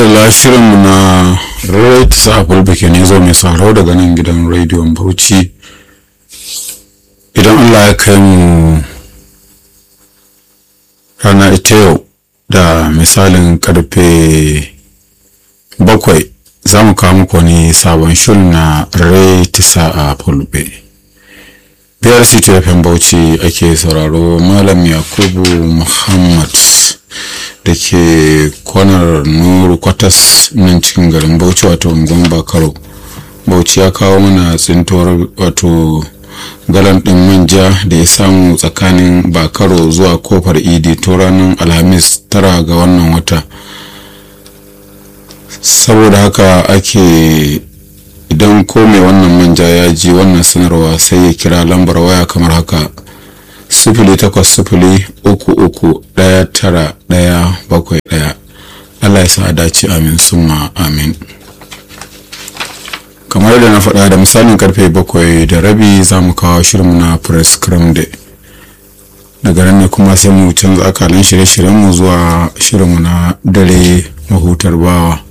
madalla shirinmu na rate sa fulbike ne zo mai sauraro daga nan gidan rediyon bauchi idan allah ya kai mu rana ita yau da misalin karfe bakwai za mu kawo muku wani sabon shirin na rate sa a fulbe biyar ctfm bauchi ake sauraro malam yakubu muhammad da ke kwanar nuru kwatas nan cikin garin bauchi wato unguwan bakaro bauchi ya kawo mana tsintuwar wato galan ɗin manja da ya samu tsakanin bakaro zuwa kofar idi to ranar alhamis tara ga wannan wata saboda haka ake idan ko mai wannan manja ya ji wannan sanarwa sai ya kira lambar waya kamar haka sifili takwas sifili uku uku ɗaya tara ɗaya bakwai ɗaya allah ya sa a dace amin summa amin kamar da na faɗa da misalin karfe bakwai da rabi za mu kawo shirinmu na press day daga nan ne kuma sai mu canza akalin shirye-shiryenmu zuwa shirinmu na dare mahutar bawa